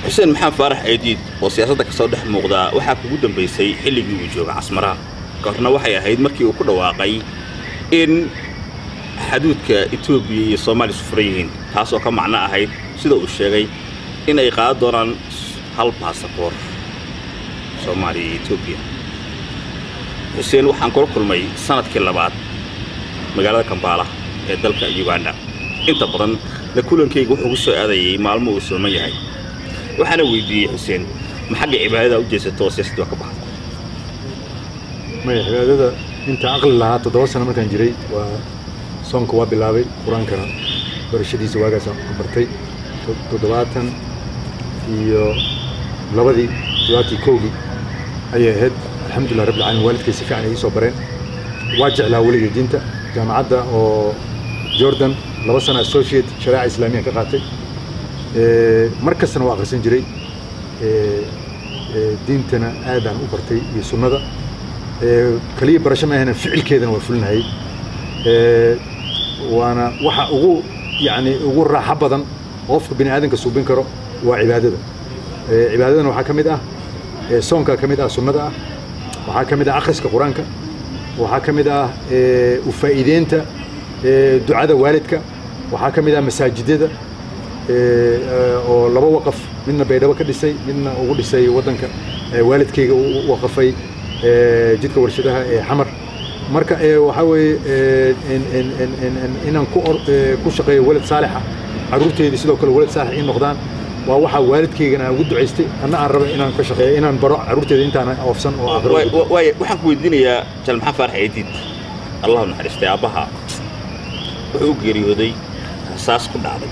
xuseen maxamed faarax eediid oo siyaasadda ka soo dhex muuqdaa waxaa kugu dambaysay xilligii uu jooga casmaraha ka horna waxay ahayd markii uu ku dhawaaqay in xaduudka etoobiya iyo soomaaliya isu furan yihiin taas oo ka macno ahayd sida uu sheegay in ay qaadan doonaan hal baasaboor soomaaliya iyo etoobiya xuseen waxaan kula kulmay sanadkii labaad magaalada kambaala ee dalka uganda inta badan la kulankayga wuxuu ku soo aadayay maalmo uu sooman yahay waxaana weydiiyey xuseen ma xagga cibaadada u jeesato oo siyaasadda waa ka baxda maya cibaadada inta aqli lahaa toddoba sano markaan jiray waa soonka waa bilaabay qur-aankana barashadiisa waagaasaan bartay toddobaatan iyo labadii toddobaatii kowgii ayay ahayd alxamdulillah rabbil caalamiin waalidkay si fiican ay ii soo bareen waa jeclaa weligay diinta jaamacadda oo jordan laba sana associate shareeca islaamiya ka qaatay mar kastana waa akhrisan jiray diintana aadaan u bartay iyo sunnada kaliya barasho ma ahana ficilkeedana waa fulinahay waana waxa ugu yani ugu raaxo badan qofka bini aadanka suubin karo waa cibaadada cibaadadana waxaa ka mid ah soonka ka mid ah sunnada ah waxaa ka mid ah akhriska qur-aanka waxaa ka mid ah ufaa'iideynta ducada waalidka waxaa ka mid ah masaajidada oo laba waqaf midna baydhabo ka dhisay midna ugu dhisay waddanka waalidkayga u waqafay jidka warshadaha ee xamar marka waxaa weeye inaan ku shaqeeyo walad saalixa carruurteydii sidoo kale walad saalix ii noqdaan waa waxaa waalidkaygana aan ugu ducaystay anna aan raba inaan ka shaqeeyo inaan baro carruurteeda intaan oofsan oo aqro waaya waxaan ku weydiinayaa jal maxamed faarax eediid allahu naxariistay aabbaha wuxuu u geeriyooday rasaas ku dhacday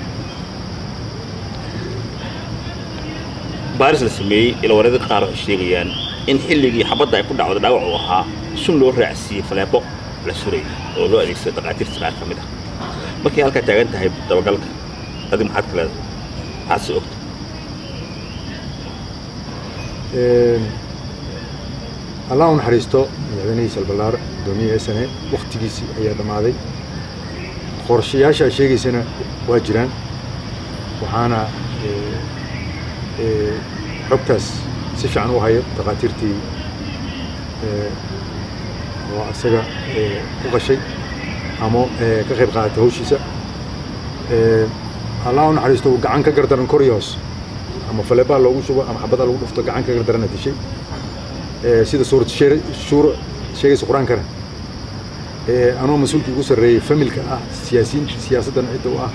baaris la sameeyey ilawareeda qaar waxay sheegayaan in xilligii xabadda ay ku dhacdo dhaawac uu ahaa sun loo raacsiiyey faleebo la suray oo loo adeegsada dhaqaatiirta qaar ka mid ah markay halkaa taagan tahay dabagalka adi maxaad ka leedahay maxaad si ogta allah u naxariisto madaxweynihii salballaar guddoomiye sne wakhtigiisii ayaa dhammaaday qorshayaasha aad sheegaysana waa jiraan waxaana xogtaas si fiican u hayo dhakhaatiirtii oo isaga ku qashay ama ka qayb qaadatay hawshiisa allah u naxariisto uu gacan ka gardaran kor iyo hoos ama faleebaa loogu shubo ama xabadaa lagu dhufto gacan ka gardarana dishay sida suurad shuuro sheegaysa qur-aankana anoo mas-uulkii ugu sarreeyey familka ah siyaasiyiinta siyaasaddan cidda u ah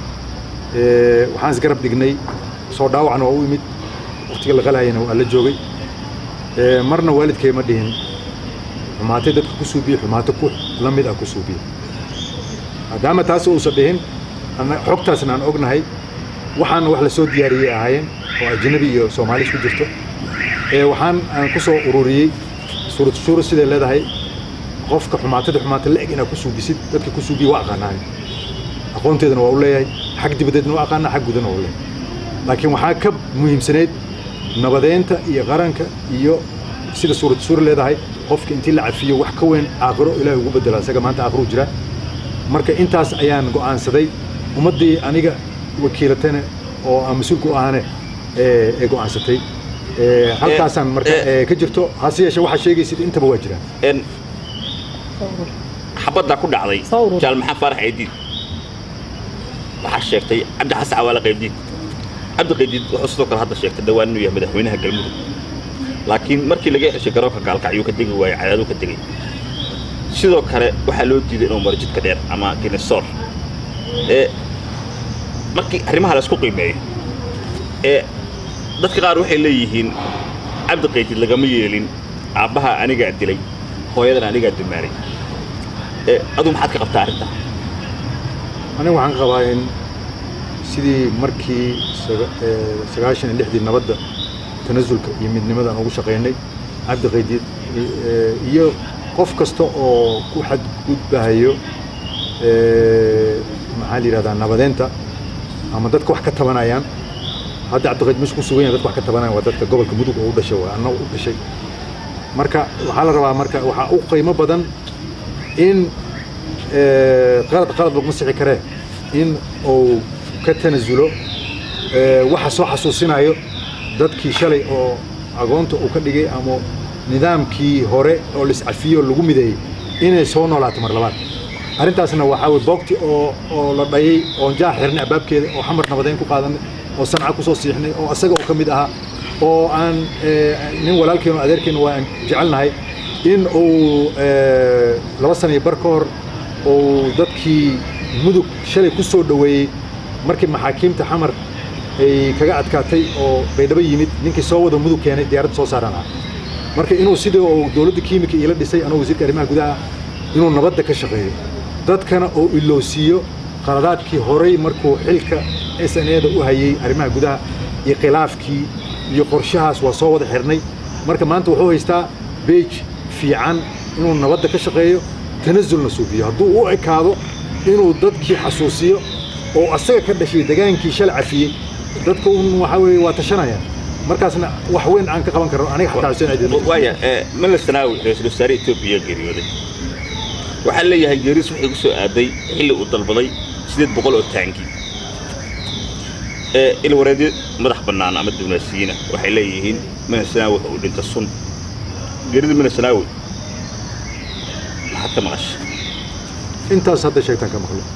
waxaan isgarab dhignay soo dhaawacna waa u imid waktiga la qalahayana waa la joogay marna waalidkay ma dhihin xumaatay dadka ku suubiye xumaato ku la mid ah ku suubiye maadaama taas uusan dhihin xogtaasna aan ognahay waxaana wax la soo diyaariyey ahaayeen oo ajnabi iyo soomaali isku jirto waxaan aan ku soo ururiyey suurad shuuro siday leedahay qofka xumaatada xumaata la-eg inaad ku suubisid dadka ku suubiye waa aqaanaan aqoonteedana waa u leeyahay xag dibadeedna waa aqaanaa xag gudana waa u leeyahay laakiin waxaa ka muhiimsanayd nabadeynta iyo qaranka iyo sida suurad suur leedahay qofka intii la cafiyo wax ka weyn aakhiro ilaahay ugu bedela isaga maanta aakhiru jira marka intaas ayaan go'aansaday ummaddii aniga wakiilatana oo aan mas-uulka u ahane ee go'aansatay halkaasaan marka ka jirto hase yeeshee waxaa sheegaysid intaba waa jiraan xabaddaa ku dhacday jaal maxamed faarax eediid waxaa sheegtay cabdi xasan cawaale qaybdiid cabdi qaybdiid wuxuu sidoo kale hadda sheegtay dhawaan inuu yahay madaxweynaha galmudug laakiin markii laga xeshay garoonka gaalkacyuu ka degi waayey cadaaduu ka degay sidoo kale waxaa loo diiday inuu maro jidka dheer ama ginesoor ee markii arrimaha la isku qiimeeyo ee dadka qaar waxay leeyihiin cabdi qaydid lagama yeelin aabbaha anigaa dilay hooyadana anigaa dumaaray ee aduu maxaad ka qabtaa arrintaa aniga waxaan qabaa in sidii markii sagaashan iyo lixdii nabadda tanasulka iyo midnimada aan ugu shaqaynay cabdi qaydid iyo qof kasta oo ku xadgudbahayo maxaa la yidhahdaa nabadeynta ama dadka wax ka tabanayaan hadda cabdiqayd meesha ku sugan yahay dadka wax ka tabanayaan waa dadka gobolka mudug oo u dhashay waa annaga u dhashay marka waxaa la rabaa marka waxaa u qiimo badan in qalad qalad laguma sixi karee in uu ka tanasulo waxa soo xasuusinayo dadkii shalay oo agoonta uu ka dhigay ama nidaamkii hore oo laiscafiyo lagu mideeyey inay soo noolaato mar labaad arrintaasna waxaa weye boogti oo oo la dhayay oon jaax xirnay albaabkeeda oo xamar nabadeyn ku qaadanay oo sanca ku soo siixnay oo asaga oo ka mid ahaa oo aan nin walaalkeenu adeerkeenu waa aan jecelnahay in uu laba sana iyo bar ka hor uu dadkii mudug shalay ku soo dhoweeyey markii maxaakiimta xamar ay kaga adkaatay oo baydhabo yimid ninkii soo wada mudug keenay diyaaradda soo saaran ah marka inuu sidii uu dowladda kiimika iila dhisay anuu wasiirka arrimaha gudaha inuu nabadda ka shaqeeyo dadkana uu ilowsiiyo qaladaadkii horay markuu xilka s n eda u hayey arrimaha gudaha iyo khilaafkii iyo qorshahaas waa soo wada xirnay marka maanta wuxuu haystaa beej fiican inuu nabadda ka shaqeeyo tanasulna suubiyo hadduu u ekaado inuu dadkii xasuusiyo oo asaga ka dhashay degaankii shal cafiyey dadka un waxaa weeye waa tashanayaan markaasna wax weyn aan ka qaban karno aniga xataa xuseen ciidin waaya mala sanaawi ra-iisul wasaare etoobiya geeriyooday waxaa leeyahay geeriis waxay ku soo aaday xilli uu dalbaday sideed boqol oo taangi ilwareedyo madax bannaan ama dibnaasiyiina waxay leeyihiin mana sanaawi waxa uu dhinta sun geerida mana sanaawi maxaad ka maqasha intaas hadda sheegtaan ka maqlo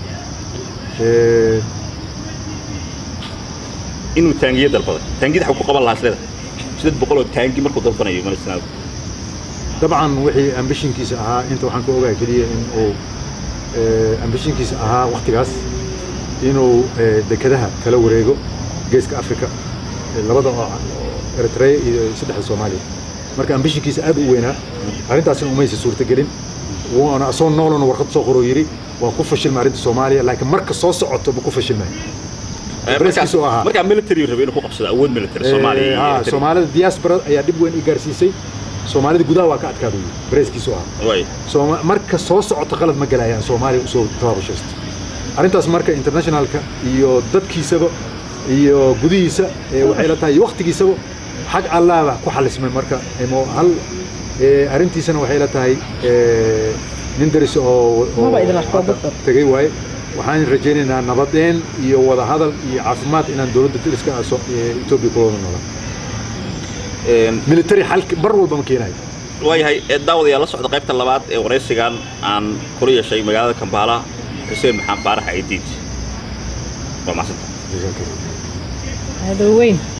inuu taangiyo dalbaday taangiyada xaw ku qaban lahaa isleeda sideed boqol oo taangi markuu dalbanayo mana sanaawi dabcan wixii ambishinkiisa ahaa inta waxaan ka ogahay keliya in uu ambishinkiisa ahaa wakhtigaas inuu dekedaha kala wareego geeska africa labada oo eritrea iyo saddexda soomaaliya marka ambishinkiisa aad u weynaa arrintaasna umaysa suurtagelin waana asoo noolana warqad soo qoroo yidhi waa ku fashilmay arrinta soomaaliya laakiin marka soo socoto ma ku fashilmay markiisu ahaa markaa military rabay inuu ku qabsado awood military soomaaliya ha soomaalida diaspora ayaa dhib weyn i gaarsiisay soomaalida gudaha waa ka adkaada bareeskiisu ahaa marka soo socoto qalad ma galayaan soomaaliya usoo tabaabashaysta arrintaas marka internationalka iyo dadkiisaba iyo gudihiisa waxay la tahay iyo waktigiisaba xag allaaba ku xalismay marka hal arrintiisana waxay la tahay nin daris oo tegay waaye waxaan rajaynaynaa nabadeen iyo wada hadal iyo caafimaad inaan dowladda dariska etoobiya ku wada noolaan military xalki bar walba ma keenayo waayahay daawadayaa la socda qaybta labaad ee waraysigan aan kula yeeshay magaalada kambaala xuseen maxaan faarax aidiid waa macsanta هذا وين